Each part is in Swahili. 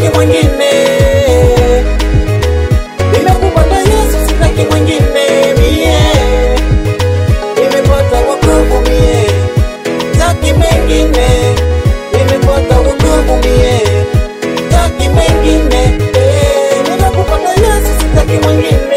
sitaki mwingine. Nimekupata Yesu, sitaki mwingine mie. Nimepata wokovu mie, sitaki mengine. Nimepata wokovu mie, sitaki mengine. Eh, Nimekupata Yesu, sitaki mwingine.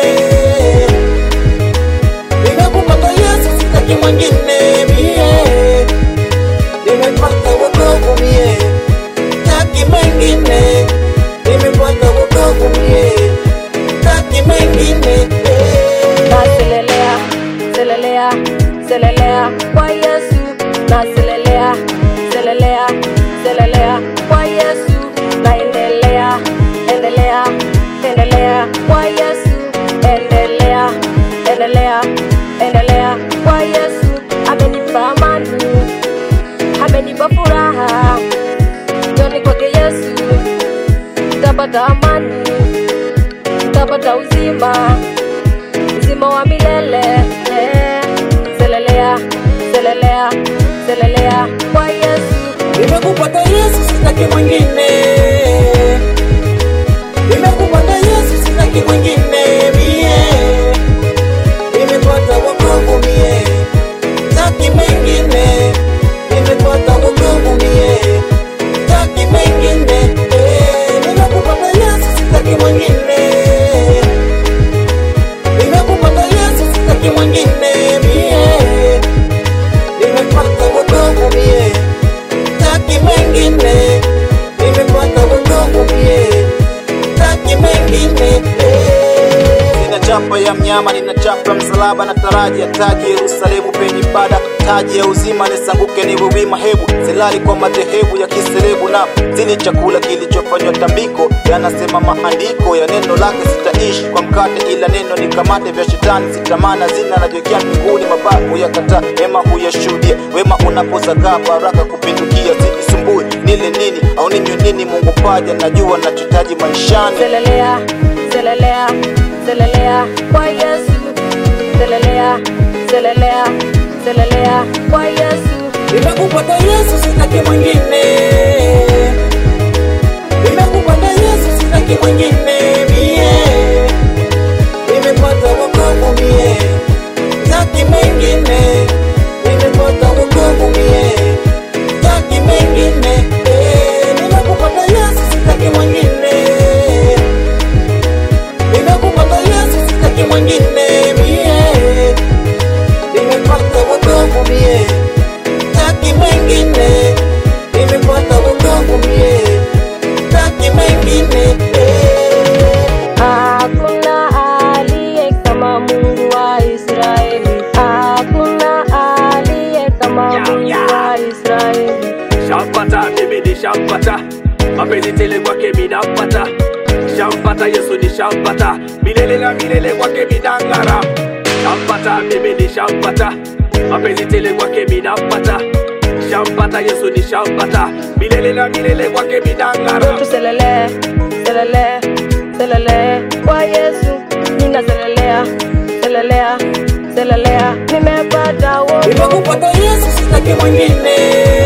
Nimekupata Yesu, sitaki mwingine mie. Nimepata wokovu mie, sitaki mengine. Nimepata wokovu mie, sitaki mengine. Eh. naselelea selelea selelea kwa yesu naselelea selelea selelea kwa yesu naendelea endelea endelea kwa yesu endelea endelea endelea kwa yesu amenipa amani amenipa furaha joni kwake yesu tapata amani tapata uzima uzima wa milele eh. selelea selelea selelea kwa yesu Nimekupata Yesu, sitaki mwingine. Nimekupata Yesu, sitaki mwingine mie. Nimepata wokovu mie, sitaki mengine. Nimepata wokovu mie, sitaki mengine. Eh, Nimekupata Yesu, sitaki mwingine. Nimekupata Yesu, sitaki mwingine mie. Nimepata wokovu mie taki mengine, nimepata wokovu mie, taki mengine. Nina chapa ya mnyama, nina chapa ya msalaba na taraji ya taji Yerusalemu penye ibada, taji ya uzima nisanguke niwe wima, hebu silali kwa madhehebu ya kiserebu na zili chakula kilichofanywa tambiko, yanasema maandiko ya neno lake sitaishi kwa mkate, ila neno nikamate vya shetani, sitamana zina najiwekea mbinguni, mabaya huyakataa, mema huyashuhudia, wema unapozagaa baraka kupindukia, sijisumbui nile nini au ninywe nini, Mungu paja, najua nachotaji maishani. selelea selelea selelea kwa yesu selelea selelea selelea kwa yesu Nimekupata Yesu, sitaki mwingine. Nimekupata Yesu, sitaki mwingine mie. Nimepata wokovu mie, sitaki mengine. Nimepata wokovu mie, sitaki mengine. Eh, Nimekupata Yesu, sitaki mwingine. Nimekupata Yesu, sitaki mwingine mie. Nimepata wokovu mie taki mengine, nimepata wokovu mie, taki mengine Hakuna aliye kama Mungu wa Israeli, hakuna aliye kama Mungu wa Israeli. shampata mimi ni shampata mapenzi tele kwake minampata shampata yesu ni shampata milele na milele kwake minang'ara shampata mimi ni shampata mapenzi tele kwake minampata shampata yesu ni shampata milele na milele kwake minang'ara Tuselele, selele, selele kwa Yesu, ninaselelea, selelea, selelea, nimepata wokovu. Nimekupata Yesu, sitaki mwingine.